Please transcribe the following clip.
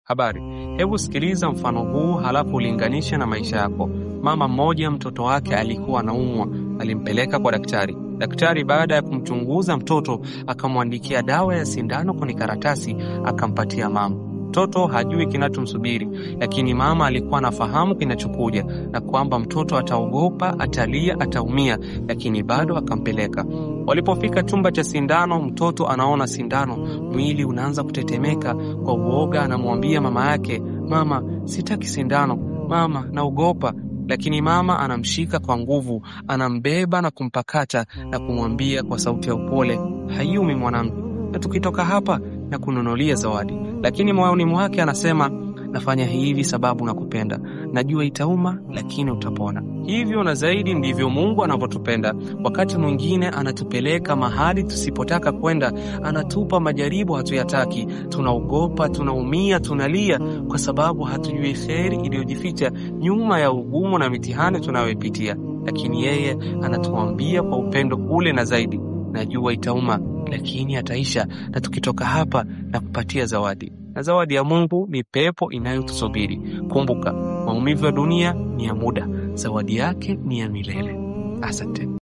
Habari, hebu sikiliza mfano huu halafu ulinganishe na maisha yako. Mama mmoja mtoto wake alikuwa anaumwa, alimpeleka kwa daktari. Daktari baada ya kumchunguza mtoto akamwandikia dawa ya sindano kwenye karatasi, akampatia mama. Mtoto hajui kinachomsubiri, lakini mama alikuwa anafahamu kinachokuja na kwamba mtoto ataogopa, atalia, ataumia, lakini bado akampeleka. Walipofika chumba cha sindano, mtoto anaona sindano, mwili unaanza kutetemeka kwa uoga. Anamwambia mama yake, mama, sitaki sindano, mama, naogopa. Lakini mama anamshika kwa nguvu, anambeba na kumpakata na kumwambia kwa sauti ya upole, hayumi mwanangu, na tukitoka hapa na kununulia zawadi. Lakini moyoni mwake anasema, nafanya hivi sababu nakupenda, najua itauma, lakini utapona. Hivyo na zaidi ndivyo Mungu anavyotupenda. Wakati mwingine anatupeleka mahali tusipotaka kwenda, anatupa majaribu hatuyataki, tunaogopa, tunaumia, tunalia kwa sababu hatujui kheri iliyojificha nyuma ya ugumu na mitihani tunayoipitia. Lakini yeye anatuambia kwa upendo ule na zaidi, najua itauma, lakini ataisha, na tukitoka hapa na kupatia zawadi na zawadi ya Mungu ni pepo inayotusubiri. Kumbuka, maumivu ya dunia ni ya muda, zawadi yake ni ya milele. Asante.